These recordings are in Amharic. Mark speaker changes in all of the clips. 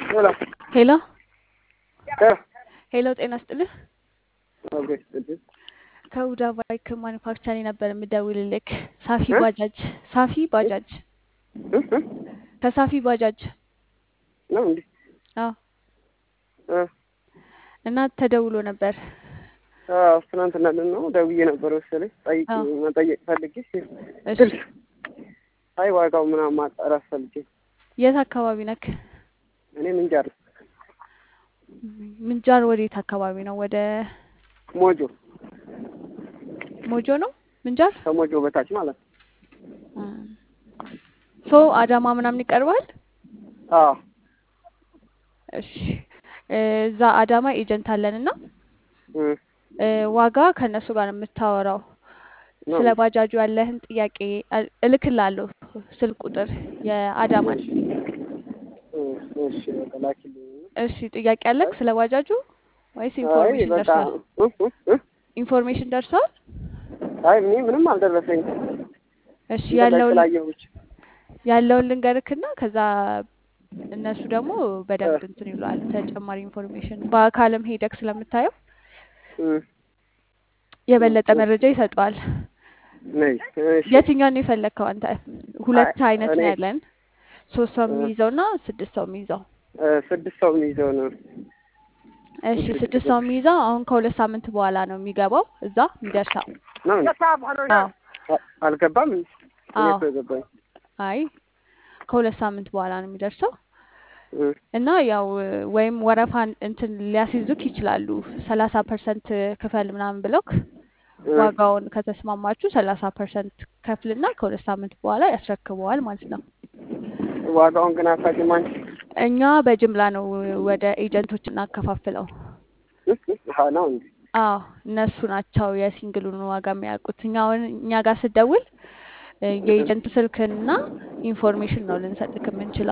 Speaker 1: ሄሎ
Speaker 2: ሄሎ
Speaker 1: ሄሎ
Speaker 2: ሄሎ፣ ጤና ስጥልህ።
Speaker 1: ኦኬ ስጥልኝ።
Speaker 2: ከሁዳ ባይክ ማኒፋክቸሪንግ ነበር የምደውልልክ። ሳፊ
Speaker 1: እ?
Speaker 2: ባጃጅ ሳፊ ባጃጅ
Speaker 1: እ? እ?
Speaker 2: ከሳፊ ባጃጅ
Speaker 1: ነው እንዴ?
Speaker 2: አዎ።
Speaker 1: እ?
Speaker 2: እና ተደውሎ ነበር።
Speaker 1: አዎ ትናንትና ነው ደውዬ ነበር መሰለኝ ጠይቅ
Speaker 2: አዎ።
Speaker 1: መጠየቅ ፈልጌ
Speaker 2: እሺ፣
Speaker 1: ስልክ አይ ዋጋው ምናምን ማጣራት ፈልጌ
Speaker 2: የት አካባቢ ነክ?
Speaker 1: እኔ ምንጃር
Speaker 2: ምንጃር ወዴት አካባቢ ነው? ወደ
Speaker 1: ሞጆ
Speaker 2: ሞጆ ነው ምንጃር።
Speaker 1: ከሞጆ በታች ማለት ነው።
Speaker 2: እም። ሶ አዳማ ምናምን ይቀርባል።
Speaker 1: አዎ
Speaker 2: እሺ፣ እዛ አዳማ ኤጀንት አለን እና
Speaker 1: እ
Speaker 2: እ፣ ዋጋ ከእነሱ ጋር ነው የምታወራው።
Speaker 1: ነው
Speaker 2: ስለ ባጃጁ ያለህን ጥያቄ እ- እልክልሃለሁ ስልክ ቁጥር የአዳማን።
Speaker 1: እ፣ እሺ በቃ ላኪልኝ።
Speaker 2: እሺ ጥያቄ አለክ ስለ ባጃጁ ወይስ
Speaker 1: አይ
Speaker 2: ኢንፎርሜሽን
Speaker 1: በቃ
Speaker 2: ደርሷል?
Speaker 1: እ? እ? እ?
Speaker 2: ኢንፎርሜሽን ደርሷል?
Speaker 1: አይ እኔ ምንም አልደረሰኝም።
Speaker 2: እሺ
Speaker 1: እንትን ላይ
Speaker 2: ያለውን
Speaker 1: ስላየሁ ብቻ
Speaker 2: ያለውን ልንገርክና ከዛ እነሱ ደግሞ
Speaker 1: እ፣
Speaker 2: በደንብ እንትን ይሏል ተጨማሪ ኢንፎርሜሽን በአካልም ሄደክ ስለምታየው
Speaker 1: እ፣
Speaker 2: የበለጠ
Speaker 1: እ፣
Speaker 2: መረጃ ይሰጠዋል።
Speaker 1: ነይ እሺ።
Speaker 2: የትኛውን ነው የፈለግከው አንተ?
Speaker 1: አይ
Speaker 2: ሁለት አይነት
Speaker 1: እኔ
Speaker 2: ነው ያለን፣ ሶስት ሰው
Speaker 1: እ፣
Speaker 2: የሚይዘው እና ስድስት ሰው የሚይዘው።
Speaker 1: እ፣ ስድስት ሰው የሚይዘው ነው።
Speaker 2: እሺ
Speaker 1: ስድስት
Speaker 2: ስድስት ሰው የሚይዘው አሁን ከሁለት ሳምንት በኋላ ነው የሚገባው እዛ የሚደርሰው።
Speaker 1: ነው እንዴ?
Speaker 2: አዎ
Speaker 1: አ- አልገባም። እኔ
Speaker 2: አዎ
Speaker 1: እኮ የገባኝ
Speaker 2: አይ ከሁለት ሳምንት በኋላ ነው የሚደርሰው
Speaker 1: እ፣
Speaker 2: እና ያው ወይም ወረፋን እንትን ሊያስይዙክ ይችላሉ። ሰላሳ ፐርሰንት ክፈል ምናምን ብለውክ
Speaker 1: እ፣
Speaker 2: ዋጋውን ከተስማማችሁ ሰላሳ ፐርሰንት ከፍልና ከሁለት ሳምንት በኋላ ያስረክበዋል ማለት ነው።
Speaker 1: ዋጋውን ግን አታውቂም አንቺ?
Speaker 2: እኛ በጅምላ ነው ወደ ኤጀንቶች እናከፋፍለው።
Speaker 1: እ? እ? አሀ ነው እንዴ?
Speaker 2: አዎ እነሱ ናቸው የሲንግሉን ዋጋ የሚያውቁት። እኛ አሁን እኛ ጋር ስደውል እ፣
Speaker 1: እ፣
Speaker 2: የኤጀንት ስልክና ኢንፎርሜሽን ነው ልንሰጥክ የምንችለው።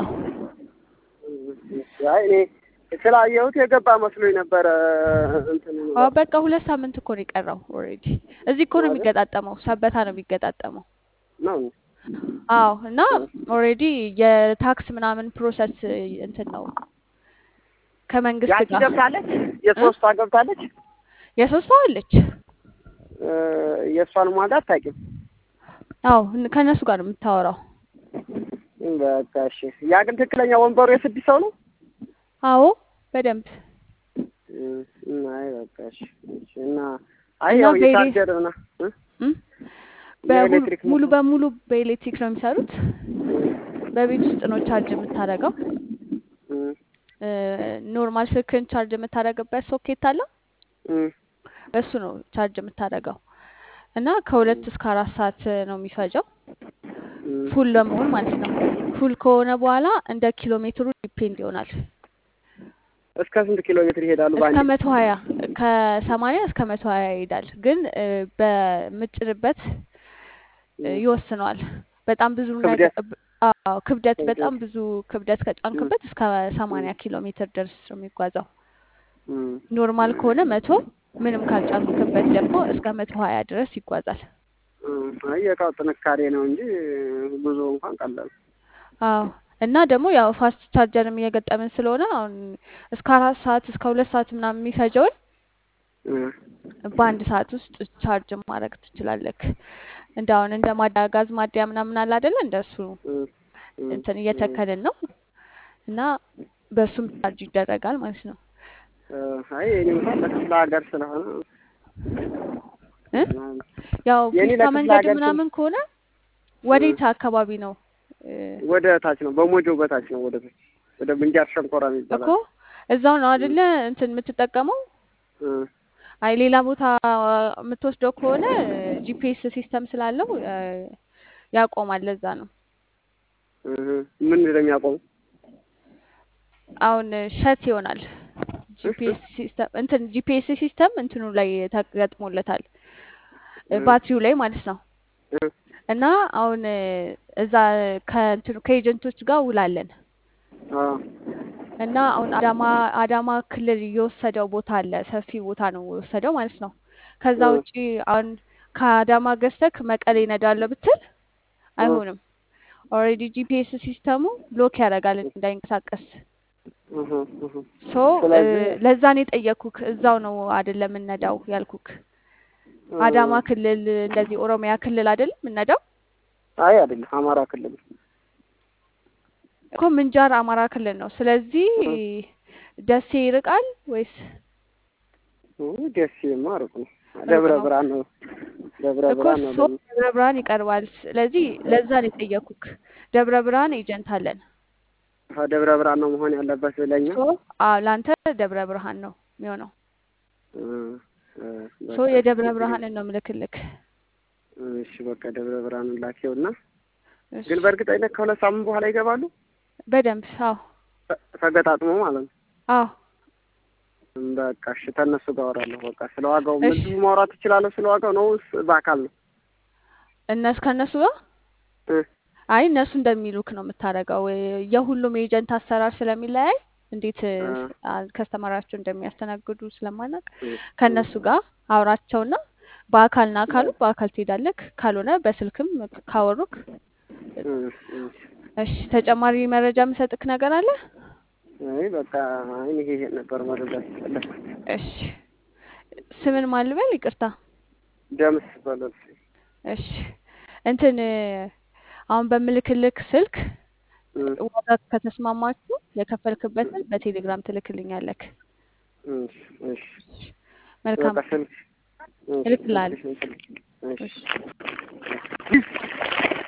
Speaker 1: እ፣ አይ እኔ ስላየሁት የገባ መስሎኝ ነበረ። እንትን
Speaker 2: አዎ በቃ ሁለት ሳምንት እኮ ነው የቀረው። ኦልሬዲ እዚህ እኮ ነው
Speaker 1: አይደል?
Speaker 2: የሚገጣጠመው፣ ሰበታ ነው የሚገጣጠመው።
Speaker 1: ነው እንዴ?
Speaker 2: አዎ እና
Speaker 1: እ፣
Speaker 2: ኦልሬዲ የታክስ ምናምን ፕሮሰስ እንትን ነው ከመንግስት
Speaker 1: ያቺ
Speaker 2: ጋር
Speaker 1: ገብታለች፣
Speaker 2: እ?
Speaker 1: የሶስቷ ገብታለች።
Speaker 2: የሶስት ሰው አለች።
Speaker 1: እ፣ የእሷን ዋጋ አታውቂም?
Speaker 2: አዎ እን- ከእነሱ ጋር ነው የምታወራው።
Speaker 1: እ፣ በቃ እሺ። ያ ግን ትክክለኛ ወንበሩ የስድስት ሰው ነው?
Speaker 2: አዎ በደንብ
Speaker 1: እ፣ እና አይ በቃ እሺ። እሺ። እና አይ
Speaker 2: እና
Speaker 1: ያው
Speaker 2: በኤሌ
Speaker 1: የቻርጀር እና እ?
Speaker 2: እም? በሙሉ
Speaker 1: የኤሌክትሪክ
Speaker 2: ሙሉ
Speaker 1: ምንድን
Speaker 2: በሙሉ በኤሌክትሪክ ነው የሚሰሩት። በቤት ውስጥ ነው ቻርጅ የምታደርገው።
Speaker 1: እ፣
Speaker 2: ኖርማል ስልክን ቻርጅ የምታደርግበት ሶኬት አለ፣
Speaker 1: እ፣
Speaker 2: በሱ ነው ቻርጅ የምታደርገው እና ከሁለት እስከ አራት ሰዓት ነው የሚፈጀው
Speaker 1: እ፣
Speaker 2: ፉል ለመሆን ማለት ነው። ፉል ከሆነ በኋላ እንደ ኪሎ ሜትሩ ዲፔንድ ይሆናል።
Speaker 1: እስከ ስንት ኪሎ ሜትር ይሄዳሉ
Speaker 2: እስከ
Speaker 1: በአንዴ?
Speaker 2: መቶ ሀያ ከሰማንያ እስከ መቶ ሀያ ይሄዳል። ግን እ፣ በምጭንበት እ፣
Speaker 1: እ፣
Speaker 2: ይወስነዋል። በጣም ብዙ ነገር
Speaker 1: ክብደት
Speaker 2: አዎ ክብደት
Speaker 1: ክብደት
Speaker 2: በጣም ብዙ ክብደት
Speaker 1: እ፣
Speaker 2: ከጫንክበት እስከ
Speaker 1: እ፣
Speaker 2: ሰማንያ ኪሎ ሜትር ድረስ ነው የሚጓዘው።
Speaker 1: እ፣
Speaker 2: ኖርማል ከሆነ መቶ ምንም ካልጫንክበት ደግሞ እስከ መቶ ሀያ ድረስ ይጓዛል።
Speaker 1: እ፣ አይ የእቃው ጥንካሬ ነው እንጂ ብዙ እንኳን ቀላል
Speaker 2: አዎ እና ደግሞ ያው ፋስት ቻርጀርም እየገጠምን ስለሆነ አሁን እስከ አራት ሰዓት እስከ ሁለት ሰዓት ምናምን የሚፈጀውን
Speaker 1: እ፣
Speaker 2: በአንድ ሰዓት ውስጥ ቻርጅ ማድረግ ትችላለክ። እንደ አሁን እንደ ማዳ ጋዝ ማደያ ምናምን አለ አይደለ? እንደሱ
Speaker 1: እ፣ እ፣
Speaker 2: እንትን
Speaker 1: እ፣
Speaker 2: እየተከልን ነው እና በሱም ቻርጅ ይደረጋል ማለት ነው
Speaker 1: እ፣ አይ የኔ እንኳን ለክፍለ ሀገር ስለሆነ
Speaker 2: እ
Speaker 1: ምናምን
Speaker 2: ያው
Speaker 1: የኔ
Speaker 2: ፒስታ
Speaker 1: ለክፍለ
Speaker 2: መንገድ
Speaker 1: ሀገር ስል
Speaker 2: ምናምን ከሆነ
Speaker 1: እ፣
Speaker 2: ወዴት አካባቢ ነው እ፣
Speaker 1: ወደ ታች ነው፣ በሞጆ በታች ነው፣ ወደ ታች ወደ ምንጃር ሸንኮራ የሚባል
Speaker 2: እኮ
Speaker 1: አለ።
Speaker 2: እዛው ነው
Speaker 1: እ፣
Speaker 2: አይደለ እንትን የምትጠቀመው?
Speaker 1: እ፣
Speaker 2: አይ ሌላ ቦታ የምትወስደው ከሆነ ጂፒኤስ ሲስተም ስላለው እ፣ ያቆማል። ለዛ ነው
Speaker 1: እ፣ ምን እንደሚያቆሙ
Speaker 2: አሁን ሸት ይሆናል።
Speaker 1: እ፣ እ፣
Speaker 2: ጂፒኤስ ሲስተም እንትን ጂፒኤስ ሲስተም እንትኑ ላይ ተገጥሞለታል እ፣
Speaker 1: እ፣
Speaker 2: ባትሪው ላይ ማለት ነው።
Speaker 1: እ፣
Speaker 2: እና አሁን እ፣ እዛ ከእንትኑ ከኤጀንቶች ጋር ውላለን
Speaker 1: አዎ፣
Speaker 2: እና አሁን አዳማ አዳማ ክልል የወሰደው ቦታ አለ። ሰፊ ቦታ ነው የወሰደው ማለት ነው። ከዛ
Speaker 1: እ፣
Speaker 2: ውጪ አሁን ከአዳማ ገዝተክ መቀሌ ነዳለሁ ብትል
Speaker 1: እ፣
Speaker 2: አይሆንም። ኦልሬዲ ጂፒኤስ ሲስተሙ ብሎክ ያደርጋል እንዳይንቀሳቀስ
Speaker 1: እህ እህ
Speaker 2: ሶ
Speaker 1: ስለዚህ
Speaker 2: ለዛ ነው የጠየኩክ። እዛው ነው አይደለም የምነዳው ያልኩክ። አዳማ ክልል እንደዚህ ኦሮሚያ ክልል አይደለም የምነዳው
Speaker 1: አይ አይደለም አማራ ክልል
Speaker 2: እኮ ምንጃር አማራ ክልል ነው። ስለዚህ ደሴ ይርቃል ወይስ
Speaker 1: እ ደሴማ ሩቅ ነው።
Speaker 2: ሩቅ
Speaker 1: ደብረ
Speaker 2: ነው?
Speaker 1: ብርሃን ነው። ደብረ
Speaker 2: እኮ
Speaker 1: ብርሃን ነው
Speaker 2: ሶ
Speaker 1: ደግሞ
Speaker 2: ደብረ ብርሃን ይቀርባል። ስለዚህ ለዛ ነው የጠየኩክ። ደብረ ብርሃን ኤጀንት አለን።
Speaker 1: ደብረ ብርሃን ነው መሆን ያለበት ብለኛ
Speaker 2: ሶ አዎ ለአንተ ደብረ ብርሃን ነው የሚሆነው።
Speaker 1: እ እ
Speaker 2: ሶ
Speaker 1: በቃ
Speaker 2: የደብረ
Speaker 1: ችግር የለም።
Speaker 2: ብርሃንን ነው ምልክልክ።
Speaker 1: እሺ በቃ ደብረ ብርሃንን ላኪውና
Speaker 2: እሺ
Speaker 1: ግን በእርግጠኝነት ከሁለት ሳምንት በኋላ ይገባሉ
Speaker 2: በደንብ አዎ
Speaker 1: ተ- ተገጣጥሞ ማለት ነው።
Speaker 2: አዎ
Speaker 1: በቃ እሺ ከእነሱ ጋር አወራለሁ። በቃ ስለ ዋጋው
Speaker 2: እሺ
Speaker 1: ምንድን ማውራት እችላለሁ? ስለ ዋጋው ነው ወይስ በአካል ነው?
Speaker 2: እነሱ ከእነሱ ጋር
Speaker 1: እ
Speaker 2: አይ እነሱ እንደሚሉክ ነው የምታደርገው። የሁሉም ኤጀንት አሰራር ስለሚለያይ እንዴት
Speaker 1: አ
Speaker 2: ከስተመራቸው እንደሚያስተናግዱ ስለማናውቅ
Speaker 1: እ
Speaker 2: ከእነሱ ጋር አውራቸውና በአካል ና ካሉ በአካል ትሄዳለክ፣ ካልሆነ በስልክም ካወሩክ
Speaker 1: እ እ
Speaker 2: እሺ። ተጨማሪ መረጃ የምሰጥክ ነገር አለ?
Speaker 1: አይ በቃ አይ ይሄ ይሄ ነበር መረዳት የፈለኩት።
Speaker 2: እሺ። ስምን ማን ልበል? ይቅርታ።
Speaker 1: ደምስ በለል
Speaker 2: እሺ። እንትን አሁን በምልክልክ ስልክ
Speaker 1: እ
Speaker 2: ዋጋ ከተስማማችሁ የከፈልክበትን በቴሌግራም ትልክልኛለክ።
Speaker 1: እሺ እሺ
Speaker 2: መልካም
Speaker 1: በቃ ስልክ እሺ
Speaker 2: እልክልሃለሁ።
Speaker 1: እሺ እሺ
Speaker 2: እሺ